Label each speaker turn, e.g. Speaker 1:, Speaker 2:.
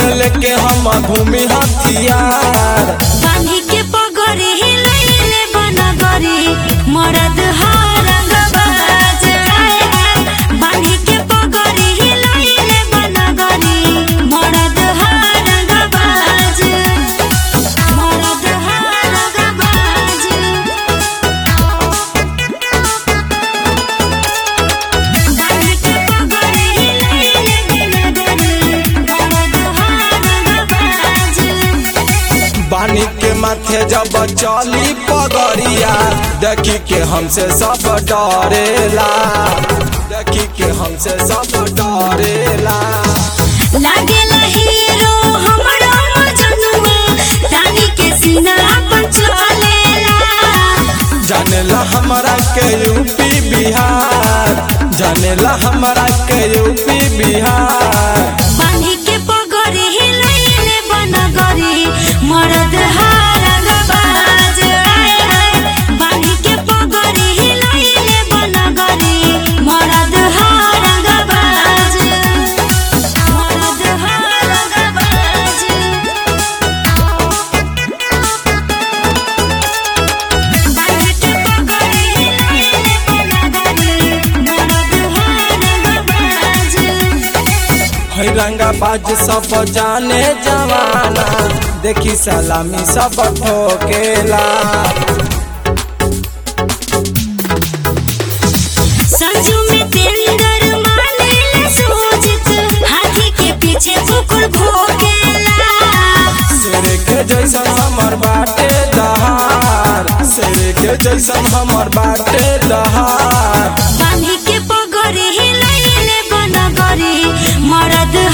Speaker 1: में लेके हम घूमी हथियार
Speaker 2: बांधी के पगड़ी लैले बनगरी मरद हारंगबाज बांधी के पगड़ी लैले बनगरी मरद हारंगबाज मरद हारंगबाज बांधी के पगड़ी लैले बनगरी मरद हारंगबाज
Speaker 1: बानी के माथे जब चली पगड़िया देखी के हमसे सब डरेला देखी के हमसे सब डरेला
Speaker 2: लागेला हीरो हमरो मजनुआ रानी के सीना पर चलेला
Speaker 1: जानेला हमारा के यूपी बिहार जानेला हमारा के यूपी बिहार
Speaker 2: बांधी के पगड़ी लैले बनगरी मरद हारंगबाज बांधी के पगड़ी लैले बनगरी मरद हारंगबाज मरद हारंगबाज बांधी के पगड़ी लैले बनगरी मरद हारंगबाज
Speaker 1: है रंगाबाज सब जाने जवाना देखी सलामी सब ठोकेला
Speaker 2: संजू में तेंदर मानेला सोचित हाथी के पीछे कुकुर भोगेला
Speaker 1: शेर के जैसन हमर बाटे दहार शेर के जैसन हमर बाटे दहार
Speaker 2: बांधी के पगड़ी लैले बनगरी मरद